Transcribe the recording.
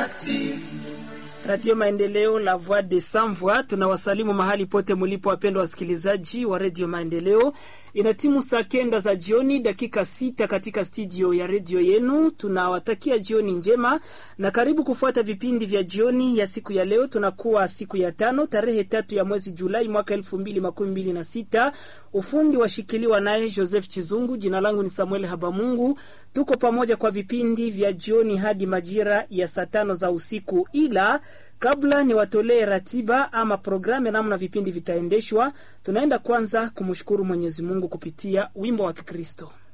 Radio Maendeleo, la voix de sans voix. Tunawasalimu mahali pote mulipo, wapendwa wasikilizaji wa Radio Maendeleo. Ina timu saa kenda za jioni, dakika sita katika studio ya redio yenu. Tunawatakia jioni njema na karibu kufuata vipindi vya jioni ya siku ya leo. Tunakuwa siku ya tano tarehe tatu ya mwezi Julai mwaka elfu mbili makumi mbili na sita. Ufundi washikiliwa naye Joseph Chizungu. Jina langu ni Samuel Habamungu. Tuko pamoja kwa vipindi vya jioni hadi majira ya saa tano za usiku, ila kabla ni watolee ratiba ama programu namna vipindi vitaendeshwa, tunaenda kwanza kumshukuru Mwenyezi Mungu kupitia wimbo wa Kikristo.